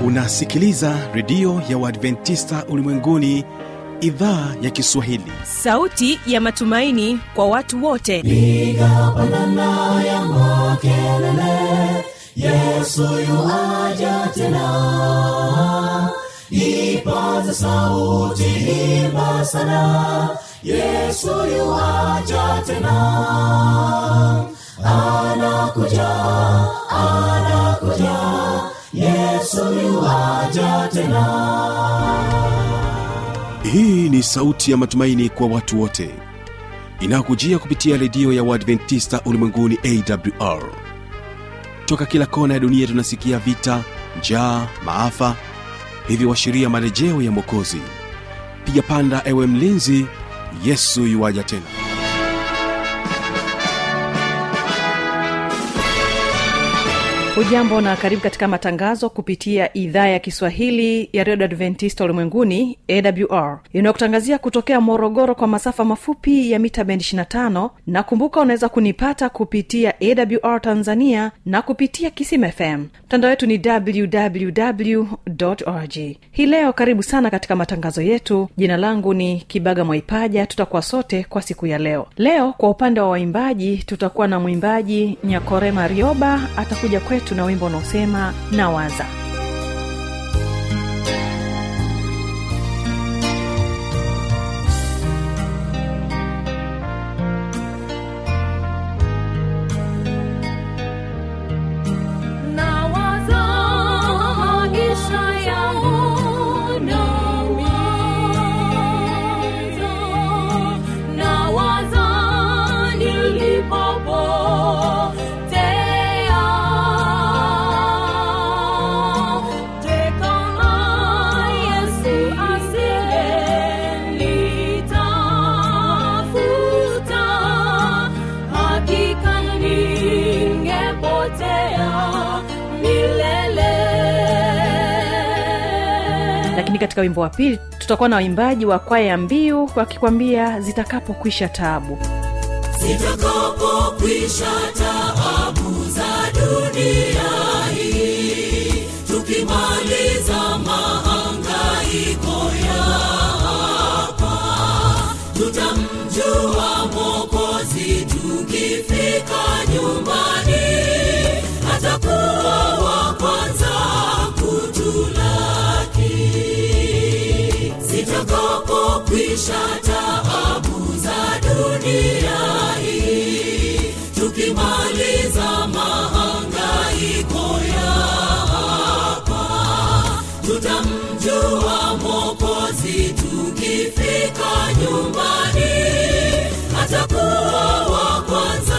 unasikiliza redio ya uadventista ulimwenguni idhaa ya kiswahili sauti ya matumaini kwa watu wote piga pandana ya makelele yesu yuaja tena ipaze sauti imba sana yesu yuaja tena anakuja anakuja yesu yuaja tena hii ni sauti ya matumaini kwa watu wote inayokujia kupitia redio ya uadventista ulimwenguni awr toka kila kona ya dunia tunasikia vita njaa maafa hivyo washiria marejeo ya mwokozi piga panda ewe mlinzi yesu yuwaja tena hujambo na karibu katika matangazo kupitia idhaa ya kiswahili ya redio adventista ulimwenguni awr inayokutangazia kutokea morogoro kwa masafa mafupi ya mita bendi 25 na kumbuka unaweza kunipata kupitia awr tanzania na kupitia kisim fm mtandao wetu ni www org hii leo karibu sana katika matangazo yetu jina langu ni kibaga mwaipaja tutakuwa sote kwa siku ya leo leo kwa upande wa waimbaji tutakuwa na mwimbaji nyakorema rioba atakuja kwetu na wimbo unaosema nawaza Nawaza maisha yangu nawaza, nawaza nilipopotea. Je, kama Yesu asingenitafuta, hakika ningepotea milele. lakini katika wimbo wa pili tutakuwa na waimbaji wa kwaya ya mbiu wakikwambia zitakapokwisha taabu zitakapokwisha taabu za dunia hii tukimaliza mahangaiko ya hapa tutamjua mokozi tukifika nyumbani atakuwa wa kwanza kutulaki zitakapokwisha taabu za dunia hii tukimaliza mahangaiko ya hapa tutamjua mokozi tukifika nyumbani atakuwa wa kwanza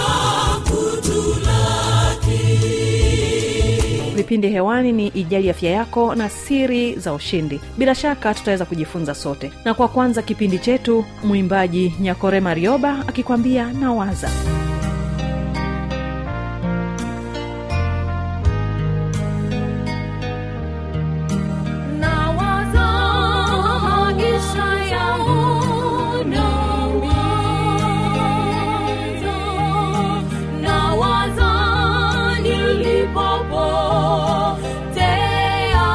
kutulaki vipindi hewani ni ijali afya yako na siri za ushindi bila shaka tutaweza kujifunza sote na kwa kwanza kipindi chetu mwimbaji nyakorema rioba akikwambia nawaza Nawaza maisha yangu nawaza, nawaza nilipopotea.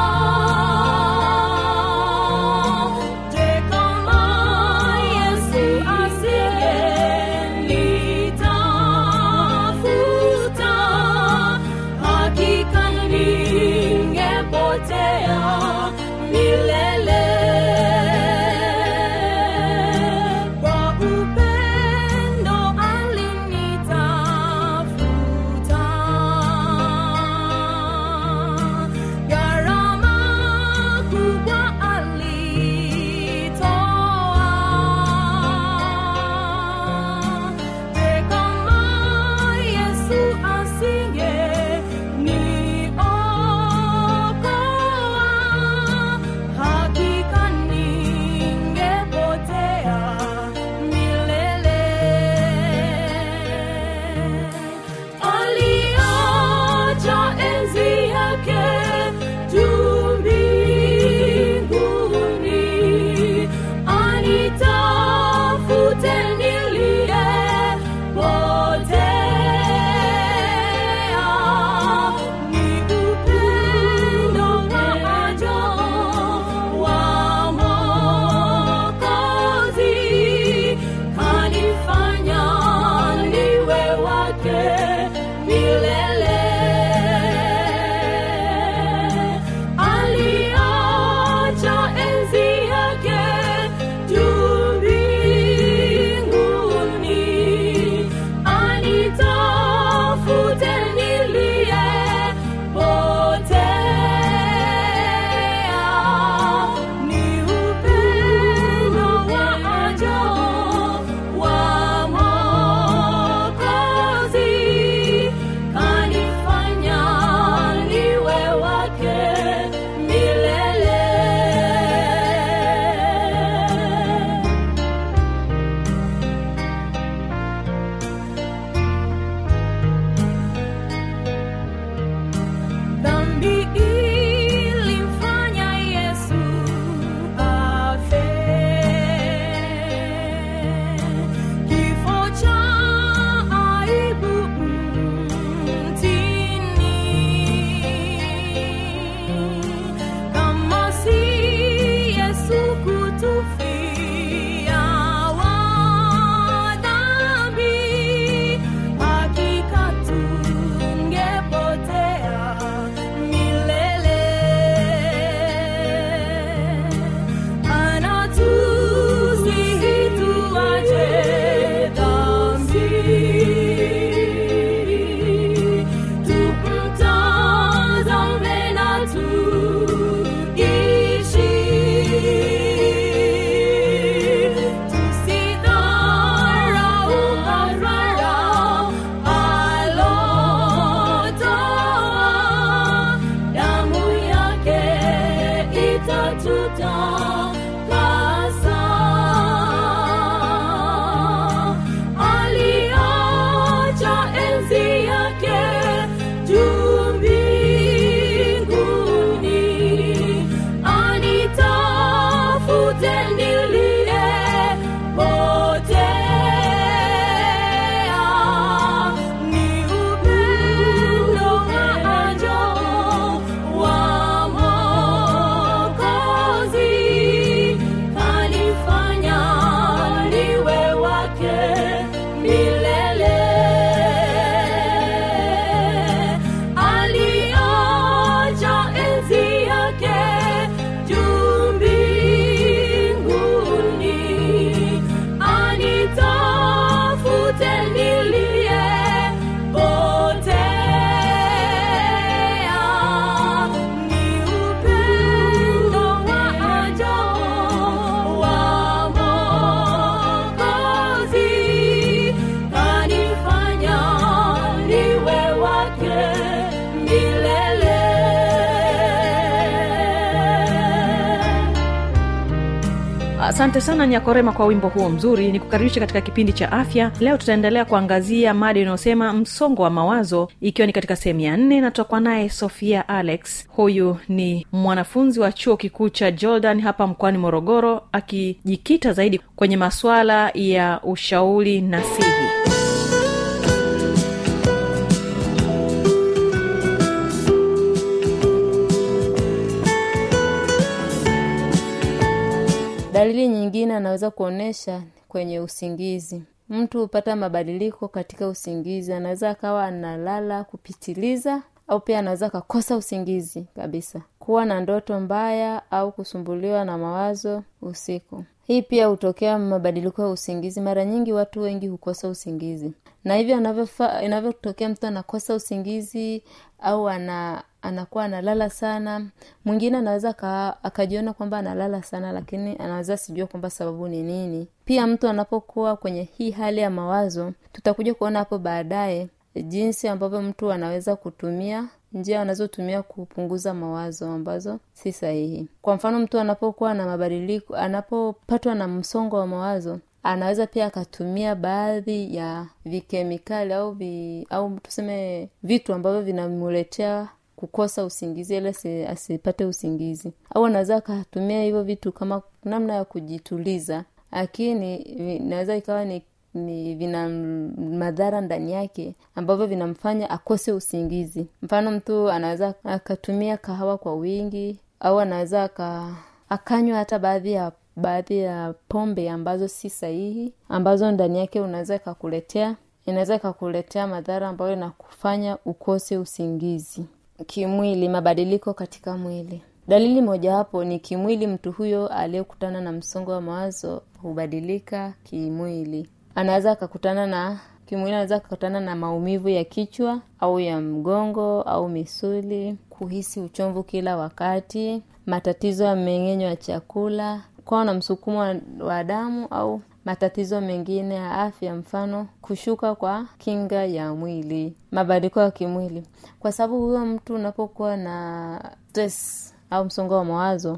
Je, kama Yesu asingenitafuta, asante sana nyakorema kwa wimbo huo mzuri ni kukaribisha katika kipindi cha afya leo tutaendelea kuangazia mada inayosema msongo wa mawazo ikiwa ni katika sehemu ya nne na tutakuwa naye sofia alex huyu ni mwanafunzi wa chuo kikuu cha jordan hapa mkoani morogoro akijikita zaidi kwenye masuala ya ushauri nasihi dalili nyingine anaweza kuonyesha kwenye usingizi mtu hupata mabadiliko katika usingizi anaweza akawa analala kupitiliza au pia anaweza akakosa usingizi kabisa kuwa na ndoto mbaya au kusumbuliwa na mawazo usiku hii pia hutokea mabadiliko ya usingizi mara nyingi watu wengi hukosa usingizi na hivyo anavyofa- inavyotokea mtu anakosa usingizi au ana anakuwa analala sana mwingine anaweza aka- akajiona kwamba analala sana lakini anaweza sijua kwamba sababu ni nini pia mtu anapokuwa kwenye hii hali ya mawazo tutakuja kuona hapo baadaye jinsi ambavyo mtu anaweza kutumia njia anazotumia kupunguza mawazo ambazo si sahihi kwa mfano mtu anapokuwa na mabadiliko anapopatwa na msongo wa mawazo anaweza pia akatumia baadhi ya vikemikali au vi, au tuseme vitu ambavyo vinamuletea kukosa usingizi ili asi- asipate usingizi au anaweza akatumia hivyo vitu kama namna ya kujituliza lakini inaweza ikawa ni ni vina m- madhara ndani yake ambavyo vinamfanya akose usingizi mfano mtu anaweza akatumia kahawa kwa wingi au anaweza aka akanywa hata baadhi ya baadhi ya pombe ambazo si sahihi ambazo ndani yake unaweza ikakuletea inaweza ikakuletea madhara ambayo inakufanya ukose usingizi kimwili mabadiliko katika mwili dalili mojawapo ni kimwili mtu huyo aliyekutana na msongo wa mawazo hubadilika kimwili anaweza akakutana na kimwili anaweza akakutana na maumivu ya kichwa au ya mgongo au misuli kuhisi uchovu kila wakati matatizo ya mmeng'enyo ya chakula kuwa na msukumo wa, wa damu au matatizo mengine ya afya mfano kushuka kwa kinga ya mwili mabadiliko ya kimwili kwa sababu huyo mtu unapokuwa na stress au msongo wa mawazo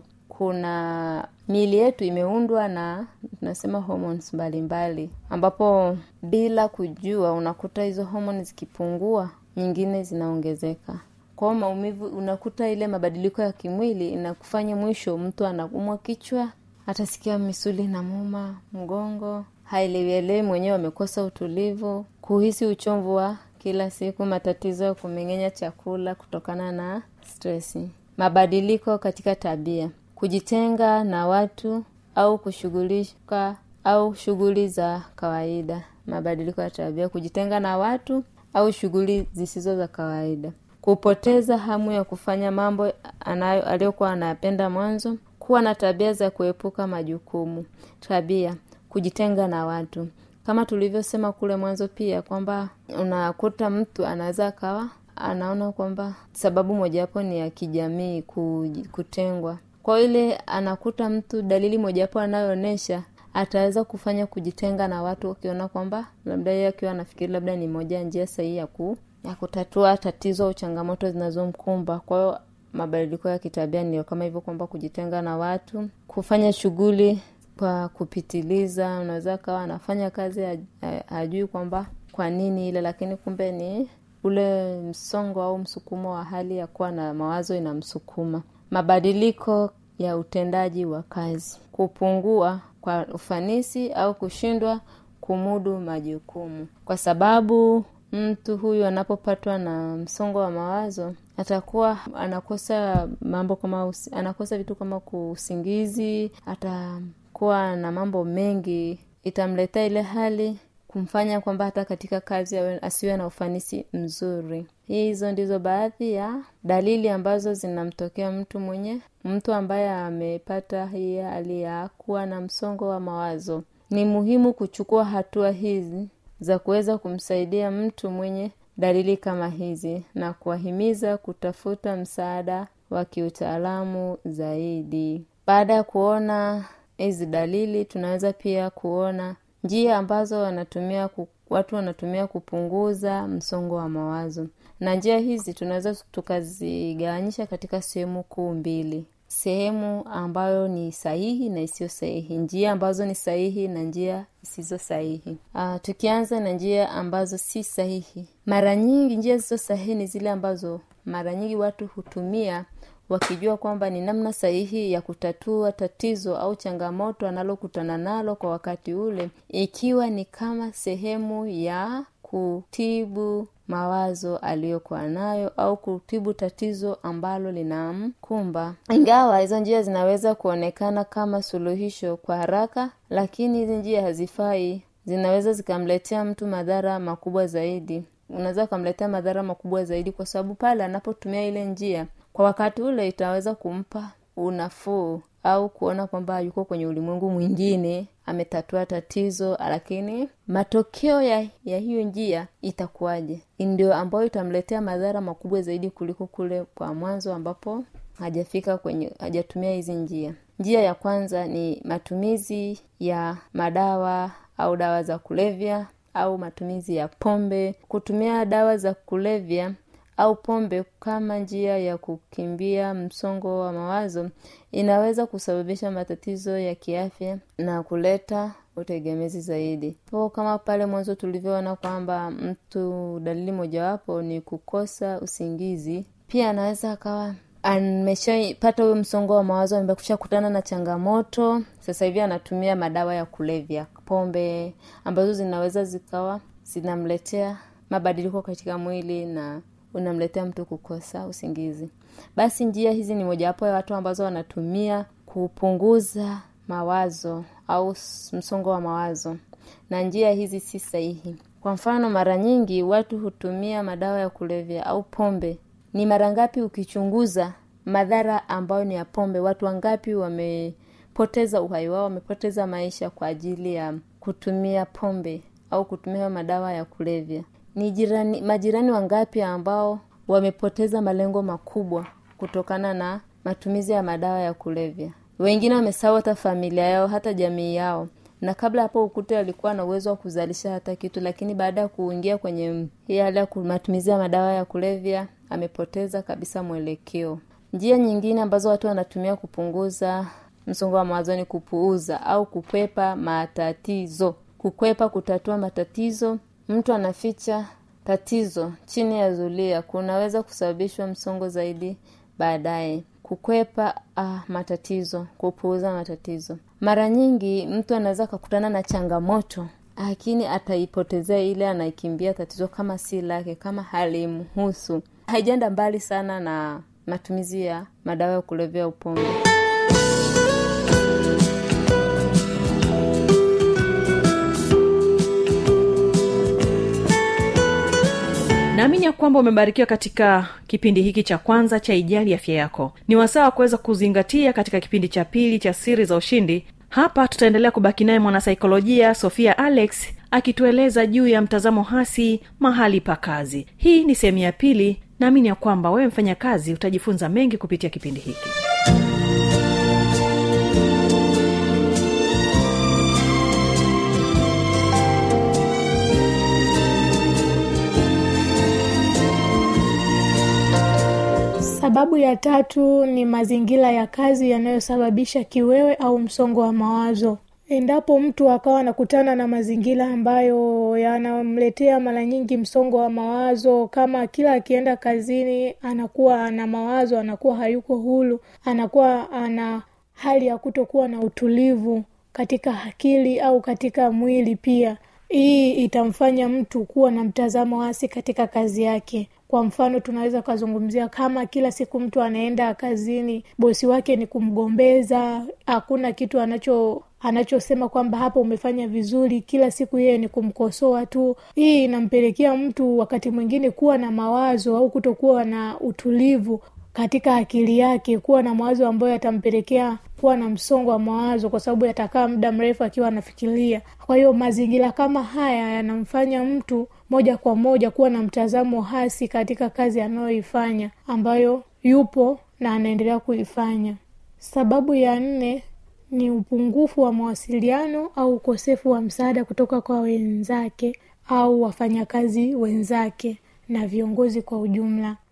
kuna miili yetu imeundwa na tunasema hormones mbalimbali ambapo bila kujua unakuta hizo homoni zikipungua nyingine zinaongezeka kwao maumivu unakuta ile mabadiliko ya kimwili inakufanya mwisho mtu anaumwa kichwa atasikia misuli na muma mgongo haelewielewi mwenyewe amekosa utulivu kuhisi uchomvu wa kila siku matatizo ya kumeng'enya chakula kutokana na stresi mabadiliko katika tabia kujitenga na watu au kushughulika au shughuli za kawaida mabadiliko ya tabia kujitenga na watu au shughuli zisizo za kawaida kupoteza hamu ya kufanya mambo anayo aliyokuwa anayapenda mwanzo kuwa na tabia za kuepuka majukumu tabia kujitenga na watu kama tulivyosema kule mwanzo pia kwamba unakuta mtu anaweza akawa anaona kwamba sababu mojawapo ni ya kijamii kuj- kutengwa kwa ile anakuta mtu dalili mojawapo anayoonyesha ataweza kufanya kujitenga na watu akiona kwamba labda yeye akiwa anafikiri labda ni moja ya njia sahihi ya ku ya kutatua tatizo au changamoto zinazomkumba kwa hiyo mabadiliko ya kitabia ndio kama hivyo kwamba kujitenga na watu kufanya shughuli kwa kupitiliza unaweza kawa anafanya kazi haj- ha- hajui kwamba kwa nini ile lakini kumbe ni ule msongo au msukumo wa hali ya kuwa na mawazo inamsukuma mabadiliko ya utendaji wa kazi kupungua kwa ufanisi au kushindwa kumudu majukumu kwa sababu mtu huyu anapopatwa na msongo wa mawazo atakuwa anakosa mambo kama usi, anakosa vitu kama kuusingizi atakuwa na mambo mengi itamletea ile hali kumfanya kwamba hata katika kazi awe- asiwe na ufanisi mzuri hizo ndizo baadhi ya dalili ambazo zinamtokea mtu mwenye mtu ambaye amepata hii hali ya kuwa na msongo wa mawazo ni muhimu kuchukua hatua hizi za kuweza kumsaidia mtu mwenye dalili kama hizi na kuwahimiza kutafuta msaada wa kiutaalamu zaidi baada ya kuona hizi dalili tunaweza pia kuona njia ambazo wanatumia ku, watu wanatumia kupunguza msongo wa mawazo na njia hizi tunaweza tukazigawanyisha katika sehemu kuu mbili sehemu ambayo ni sahihi na isiyo sahihi njia ambazo ni sahihi na njia zisizo sahihi uh, tukianza na njia ambazo si sahihi mara nyingi njia zisizo sahihi ni zile ambazo mara nyingi watu hutumia wakijua kwamba ni namna sahihi ya kutatua tatizo au changamoto analokutana nalo kwa wakati ule ikiwa ni kama sehemu ya kutibu mawazo aliyokuwa nayo au kutibu tatizo ambalo linamkumba ingawa hizo njia zinaweza kuonekana kama suluhisho kwa haraka lakini hizi njia hazifai zinaweza zikamletea mtu madhara makubwa zaidi unaweza ukamletea madhara makubwa zaidi kwa sababu pale anapotumia ile njia kwa wakati ule itaweza kumpa unafuu au kuona kwamba yuko kwenye ulimwengu mwingine ametatua tatizo lakini matokeo ya, ya hiyo njia itakuwaje ndio ambayo itamletea madhara makubwa zaidi kuliko kule kwa mwanzo ambapo hajafika kwenye hajatumia hizi njia njia ya kwanza ni matumizi ya madawa au dawa za kulevya au matumizi ya pombe kutumia dawa za kulevya au pombe kama njia ya kukimbia msongo wa mawazo inaweza kusababisha matatizo ya kiafya na kuleta utegemezi zaidi po kama pale mwanzo tulivyoona kwamba mtu dalili mojawapo ni kukosa usingizi pia anaweza akawa ameshapata huyo msongo wa mawazo amekusha kutana na changamoto sasa hivi anatumia madawa ya kulevya pombe ambazo zinaweza zikawa zinamletea mabadiliko katika mwili na unamletea mtu kukosa usingizi basi njia hizi ni mojawapo ya watu ambazo wanatumia kupunguza mawazo au msongo wa mawazo na njia hizi si sahihi kwa mfano mara nyingi watu hutumia madawa ya kulevya au pombe ni mara ngapi ukichunguza madhara ambayo ni ya pombe watu wangapi wamepoteza uhai wao wamepoteza maisha kwa ajili ya kutumia pombe au kutumia madawa ya kulevya ni jirani majirani wangapi ambao wamepoteza malengo makubwa kutokana na matumizi ya madawa ya kulevya wengine wamesahau hata familia yao hata jamii yao na kabla hapo ukute alikuwa na uwezo wa kuzalisha hata kitu lakini baada ya kuingia kwenye hii hali ya matumizi ya madawa ya kulevya amepoteza kabisa mwelekeo njia nyingine ambazo watu wanatumia kupunguza msongo wa mawazo ni kupuuza au kukwepa matatizo kukwepa kutatua matatizo mtu anaficha tatizo chini ya zulia kunaweza kusababishwa msongo zaidi baadaye kukwepa ah, matatizo kupuuza matatizo mara nyingi mtu anaweza akakutana na changamoto lakini ataipotezea ile anaikimbia tatizo kama si lake kama halimhusu haijaenda mbali sana na matumizi ya madawa ya kulevya upombe naamini ya kwamba umebarikiwa katika kipindi hiki cha kwanza cha ijali afya yako ni wasaa wa kuweza kuzingatia katika kipindi cha pili cha siri za ushindi hapa tutaendelea kubaki naye mwanasaikolojia sofia alex akitueleza juu ya mtazamo hasi mahali pa kazi hii ni sehemu ya pili naamini ya kwamba wewe mfanya kazi utajifunza mengi kupitia kipindi hiki sababu ya tatu ni mazingira ya kazi yanayosababisha kiwewe au msongo wa mawazo endapo mtu akawa anakutana na mazingira ambayo yanamletea mara nyingi msongo wa mawazo kama kila akienda kazini anakuwa ana mawazo anakuwa hayuko huru anakuwa ana hali ya kutokuwa na utulivu katika akili au katika mwili pia hii itamfanya mtu kuwa na mtazamo hasi katika kazi yake kwa mfano tunaweza ukazungumzia kama kila siku mtu anaenda kazini bosi wake ni kumgombeza hakuna kitu anacho anachosema kwamba hapa umefanya vizuri kila siku yeye ni kumkosoa tu hii inampelekea mtu wakati mwingine kuwa na mawazo au kutokuwa na utulivu katika akili yake kuwa na mawazo ambayo yatampelekea kuwa na msongo wa mawazo kwa sababu yatakaa muda mrefu akiwa anafikiria kwa hiyo mazingira kama haya yanamfanya mtu moja kwa moja kuwa na mtazamo hasi katika kazi anayoifanya ambayo yupo na anaendelea kuifanya sababu ya nne ni upungufu wa mawasiliano au ukosefu wa msaada kutoka kwa wenzake au wafanyakazi wenzake na viongozi kwa ujumla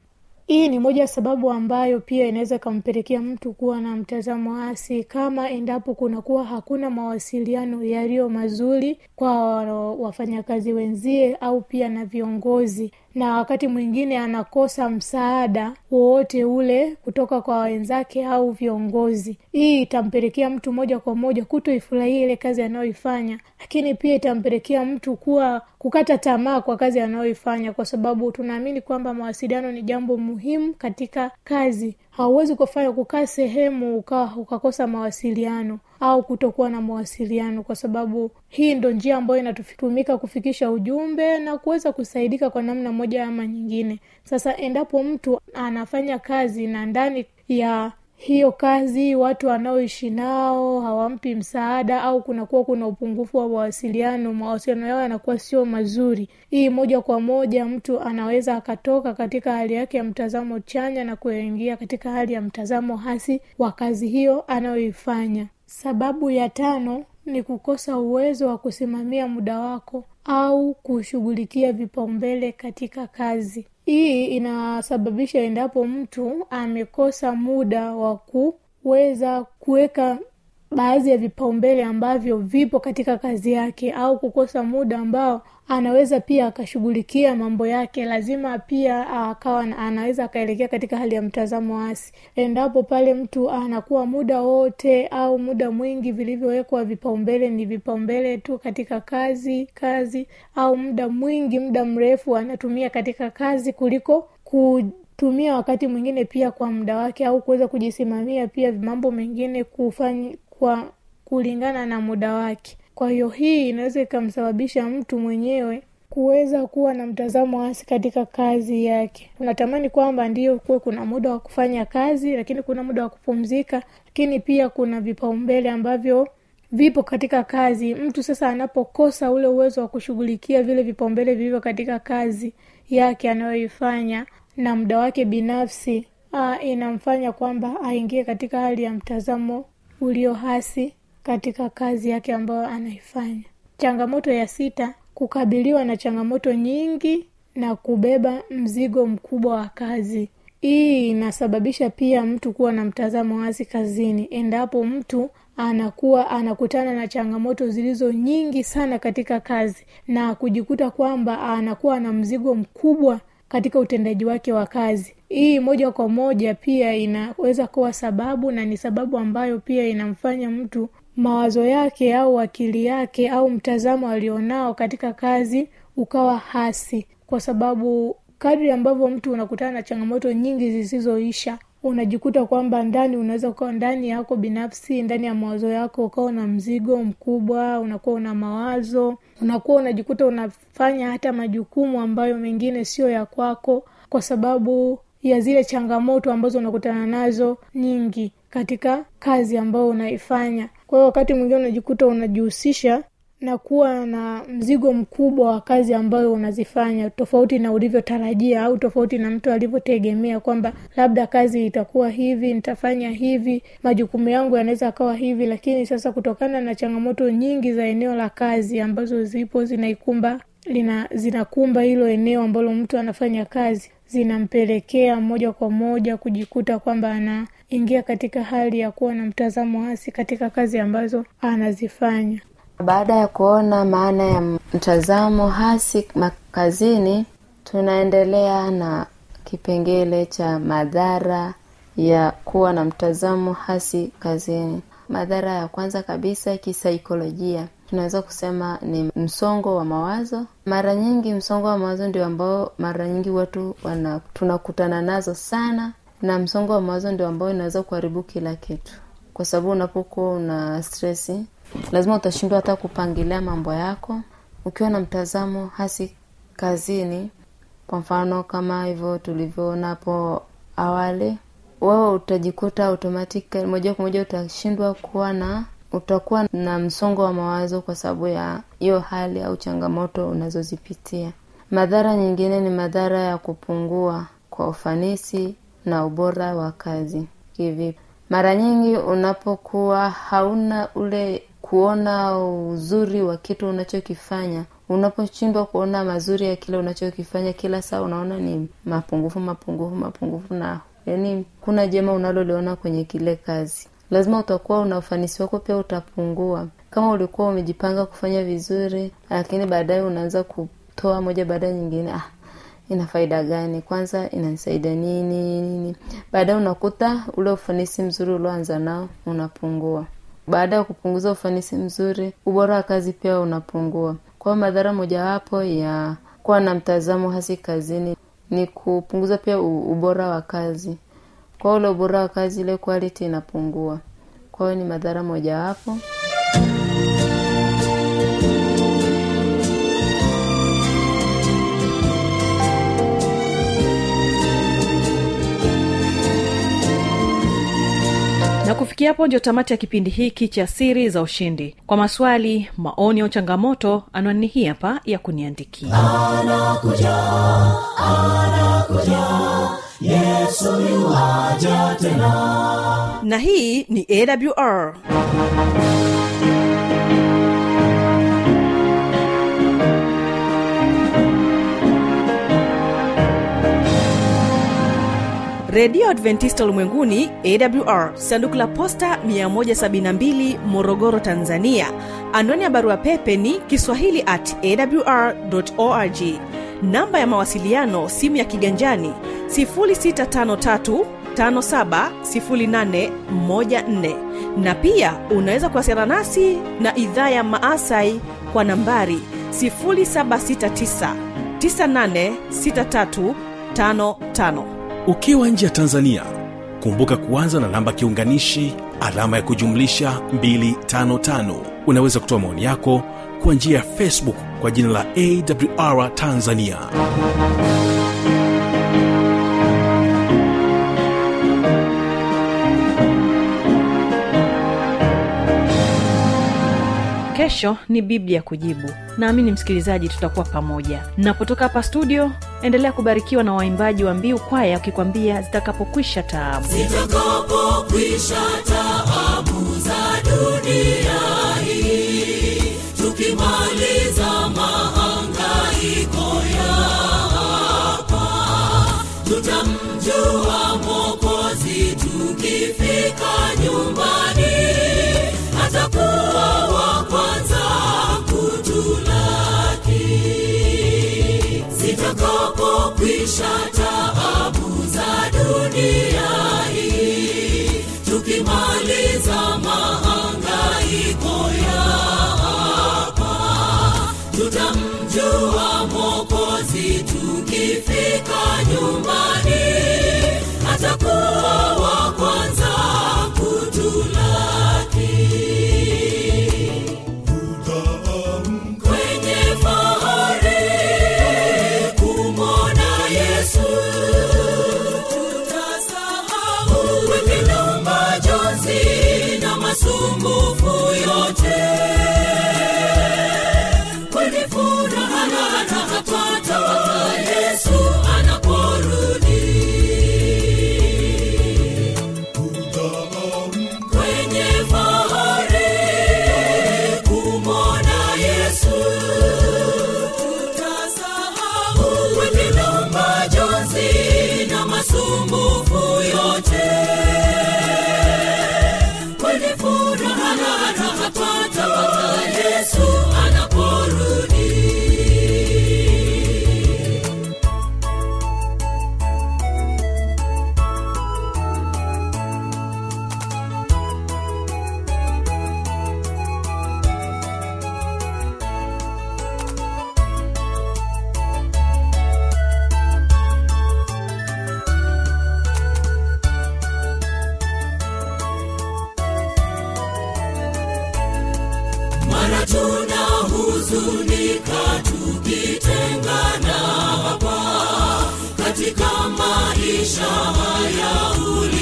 hii ni moja ya sababu ambayo pia inaweza ikampelekea mtu kuwa na mtazamo hasi kama endapo kunakuwa hakuna mawasiliano yaliyo mazuri kwa wafanyakazi wenzie au pia na viongozi na wakati mwingine anakosa msaada wowote ule kutoka kwa wenzake au viongozi hii itampelekea mtu moja kwa moja kutoifurahia ile kazi anayoifanya lakini pia itampelekea mtu kuwa kukata tamaa kwa kazi anayoifanya kwa sababu tunaamini kwamba mawasiliano ni jambo muhimu katika kazi hauwezi kufanya kukaa sehemu ukawa ukakosa mawasiliano au kutokuwa na mawasiliano kwa sababu hii ndo njia ambayo inatumika kufikisha ujumbe na kuweza kusaidika kwa namna moja ama nyingine sasa endapo mtu anafanya kazi na ndani ya hiyo kazi watu wanaoishi nao hawampi msaada au kunakuwa kuna upungufu wa mawasiliano mawasiliano yao yanakuwa sio mazuri hii moja kwa moja mtu anaweza akatoka katika hali yake ya mtazamo chanya na kuingia katika hali ya mtazamo hasi wa kazi hiyo anayoifanya sababu ya tano ni kukosa uwezo wa kusimamia muda wako au kushughulikia vipaumbele katika kazi hii inasababisha endapo mtu amekosa muda wa kuweza kuweka baadhi ya vipaumbele ambavyo vipo katika kazi yake au kukosa muda ambao anaweza pia akashughulikia mambo yake lazima pia akawa anaweza akaelekea katika hali ya mtazamo hasi endapo pale mtu anakuwa muda wote au muda mwingi vilivyowekwa vipaumbele ni vipaumbele tu katika kazi kazi au muda mwingi muda mrefu anatumia katika kazi kuliko kutumia wakati mwingine pia kwa muda wake au kuweza kujisimamia pia mambo mengine kufanya kwa kulingana na muda wake kwa hiyo hii inaweza ikamsababisha mtu mwenyewe kuweza kuwa na mtazamo hasi katika kazi yake unatamani kwamba ndio kuwe kuna muda wa kufanya kazi lakini kuna muda wa kupumzika lakini pia kuna vipaumbele ambavyo vipo katika kazi mtu sasa anapokosa ule uwezo wa kushughulikia vile vipaumbele vilivyo katika kazi yake anayoifanya na muda wake binafsi aa, inamfanya kwamba aingie katika hali ya mtazamo ulio hasi katika kazi yake ambayo anaifanya changamoto ya sita kukabiliwa na changamoto nyingi na kubeba mzigo mkubwa wa kazi hii inasababisha pia mtu kuwa na mtazamo hasi kazini endapo mtu anakuwa anakutana na changamoto zilizo nyingi sana katika kazi na kujikuta kwamba anakuwa na mzigo mkubwa katika utendaji wake wa kazi hii moja kwa moja pia inaweza kuwa sababu na ni sababu ambayo pia inamfanya mtu mawazo yake au akili yake au mtazamo alionao katika kazi ukawa hasi kwa sababu kadri ambavyo mtu unakutana na changamoto nyingi zisizoisha unajikuta kwamba ndani unaweza ukawa ndani yako binafsi ndani ya mawazo yako ukawa na mzigo mkubwa unakuwa una mawazo unakuwa unajikuta unafanya hata majukumu ambayo mengine sio ya kwako kwa sababu ya zile changamoto ambazo unakutana nazo nyingi katika kazi ambayo unaifanya kwa hiyo wakati mwingine unajikuta unajihusisha na kuwa na mzigo mkubwa wa kazi ambayo unazifanya tofauti na ulivyotarajia au tofauti na mtu alivyotegemea kwamba labda kazi itakuwa hivi nitafanya hivi majukumu yangu yanaweza akawa hivi lakini sasa kutokana na changamoto nyingi za eneo la kazi ambazo zipo zinaikumba lina zinakumba hilo eneo ambalo mtu anafanya kazi zinampelekea moja kwa moja kujikuta kwamba anaingia katika hali ya kuwa na mtazamo hasi katika kazi ambazo anazifanya baada ya kuona maana ya mtazamo hasi makazini tunaendelea na kipengele cha madhara ya kuwa na mtazamo hasi kazini madhara ya kwanza kabisa kisaikolojia tunaweza kusema ni msongo wa mawazo mara nyingi msongo wa mawazo ndio ambao mara nyingi watu wana tunakutana nazo sana na msongo wa mawazo ndio ambao inaweza kuharibu kila kitu kwa sababu unapokuwa una stresi lazima utashindwa hata kupangilia mambo yako ukiwa na mtazamo hasi kazini kwa mfano kama hivyo tulivyoona hapo awali wewe utajikuta automatic moja kwa moja utashindwa kuwa na utakuwa na msongo wa mawazo kwa sababu ya hiyo hali au changamoto unazozipitia madhara nyingine ni madhara ya kupungua kwa ufanisi na ubora wa kazi kivipi mara nyingi unapokuwa hauna ule kuona uzuri wa kitu unachokifanya unaposhindwa kuona mazuri ya kile unachokifanya kila saa unaona ni mapungufu mapungufu mapungufu na yani kuna jema unaloliona kwenye kile kazi lazima utakuwa una ufanisi wako pia utapungua kama ulikuwa umejipanga kufanya vizuri lakini baadaye unaanza kutoa moja baada ya nyingine ah, ina faida gani kwanza inanisaidia nini nini baadaye unakuta ule ufanisi mzuri ulioanza nao unapungua baada ya kupunguza ufanisi mzuri ubora wa kazi pia unapungua kwa hiyo madhara mojawapo ya kuwa na mtazamo hasi kazini ni kupunguza pia u- ubora wa kazi kwa ule ubora wa kazi ile quality inapungua kwa hiyo ni madhara mojawapo na kufikia hapo ndio tamati ya kipindi hiki cha siri za ushindi kwa maswali maoni au changamoto anwani hii hapa ya kuniandikia na hii ni awr redio adventista ulimwenguni awr sanduku la posta 172 morogoro tanzania anwani ya barua pepe ni kiswahili at awr org namba ya mawasiliano simu ya kiganjani 653 570814 na pia unaweza kuwasiliana nasi na idhaa ya maasai kwa nambari 769 986355 ukiwa nje ya tanzania kumbuka kuanza na namba kiunganishi alama ya kujumlisha 255 unaweza kutoa maoni yako kwa njia ya facebook kwa jina la awr tanzania kesho ni biblia kujibu naamini msikilizaji tutakuwa pamoja napotoka hapa studio endelea kubarikiwa na waimbaji wa mbiu kwaya wakikwambia zitakapokwisha taabu zitakapokwisha taabu za dunia hii tukimaliza mahangaiko ya hapa tutamjua mwokozi tukifika nyumbani atakuwa wa kwanza kutulaki zitakapokwisha taabu za dunia hii tukimaliza mahangaiko ya hapa tutamjua mwokozi tukifika nyumbani atakuwa wa kwanza kutulaki kwenye fahari kumwona yesu tutasahau wengine majonzi na masumbufu yote kwenye furaha atapata yesu anaporudi kwenye fahari kumwona yesu tutasahau wengine majonzi na masumbufu yote kwenye furaha atapata yesu anaporudi mara tuna huzunika tukitengana hapa katika maisha haya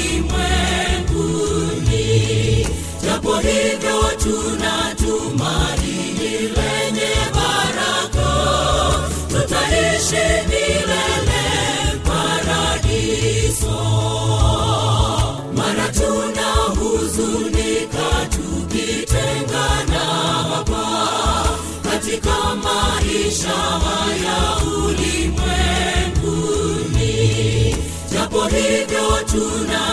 ulimwenguni japo hivyo tuna tumaini lenye baraka tutaishi milele paradiso mara tuna huzunika tukitengana hapa katika maisha tuna